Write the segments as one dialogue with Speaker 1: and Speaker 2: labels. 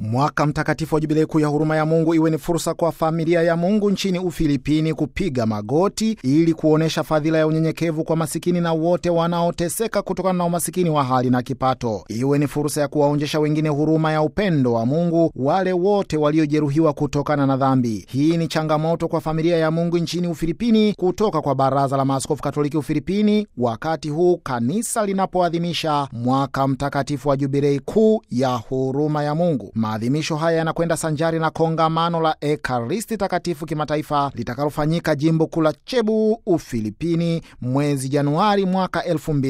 Speaker 1: Mwaka mtakatifu wa Jubilei kuu ya huruma ya Mungu iwe ni fursa kwa familia ya Mungu nchini Ufilipini kupiga magoti ili kuonyesha fadhila ya unyenyekevu kwa masikini na wote wanaoteseka kutokana na umasikini wa hali na kipato. Iwe ni fursa ya kuwaonyesha wengine huruma ya upendo wa Mungu, wale wote waliojeruhiwa kutokana na dhambi. Hii ni changamoto kwa familia ya Mungu nchini Ufilipini kutoka kwa Baraza la Maaskofu Katoliki Ufilipini, wakati huu kanisa linapoadhimisha mwaka mtakatifu wa Jubilei kuu ya huruma ya Mungu. Maadhimisho haya yanakwenda sanjari na kongamano la Ekaristi Takatifu kimataifa litakalofanyika jimbo kuu la Cebu, Ufilipini, mwezi Januari mwaka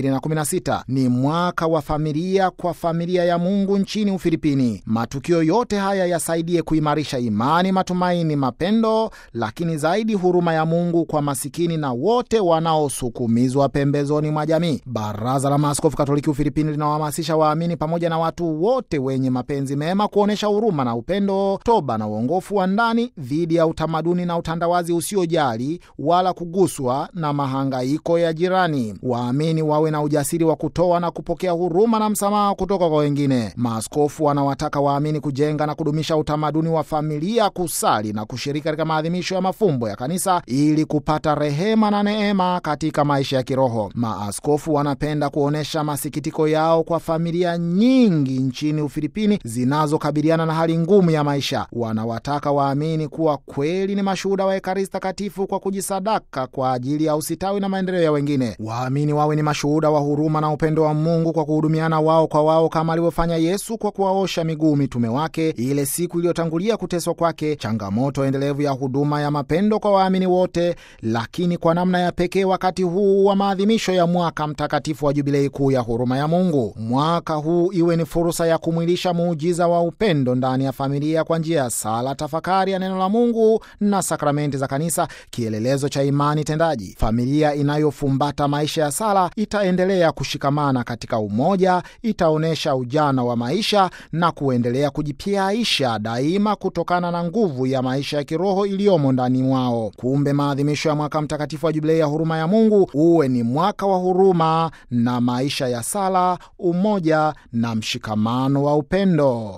Speaker 1: 2016. Ni mwaka wa familia kwa familia ya Mungu nchini Ufilipini. Matukio yote haya yasaidie kuimarisha imani, matumaini, mapendo, lakini zaidi huruma ya Mungu kwa masikini na wote wanaosukumizwa pembezoni mwa jamii. Baraza la Maaskofu Katoliki Ufilipini linawahamasisha waamini pamoja na watu wote wenye mapenzi mema kuonyesha huruma na upendo, toba na uongofu wa ndani dhidi ya utamaduni na utandawazi usiojali wala kuguswa na mahangaiko ya jirani. Waamini wawe na ujasiri wa kutoa na kupokea huruma na msamaha kutoka kwa wengine. Maaskofu wanawataka waamini kujenga na kudumisha utamaduni wa familia, kusali na kushiriki katika maadhimisho ya mafumbo ya kanisa ili kupata rehema na neema katika maisha ya kiroho. Maaskofu wanapenda kuonyesha masikitiko yao kwa familia nyingi nchini Ufilipini zinazokabiliana na hali ngumu ya maisha. Wanawataka waamini kuwa kweli ni mashuhuda wa Ekaristi Takatifu kwa kujisadaka kwa ajili ya usitawi na maendeleo ya wengine. Waamini wawe ni mashuhuda wa huruma na upendo wa Mungu kwa kuhudumiana wao kwa wao kama alivyofanya Yesu kwa kuwaosha miguu mitume wake ile siku iliyotangulia kuteswa kwake. Changamoto endelevu ya huduma ya mapendo kwa waamini wote, lakini kwa namna ya pekee wakati huu wa maadhimisho ya mwaka mtakatifu wa Jubilei kuu ya huruma ya Mungu. Mwaka huu iwe ni fursa ya kumwilisha muujiza wa upendo ndani ya familia kwa njia ya sala, tafakari ya neno la Mungu na sakramenti za kanisa, kielelezo cha imani tendaji. Familia inayofumbata maisha ya sala itaendelea kushikamana katika umoja, itaonyesha ujana wa maisha na kuendelea kujipiaisha daima kutokana na nguvu ya maisha ya kiroho iliyomo ndani mwao. Kumbe maadhimisho ya mwaka mtakatifu wa Jubilei ya huruma ya Mungu uwe ni mwaka wa huruma na maisha ya sala, umoja na mshikamano wa upendo.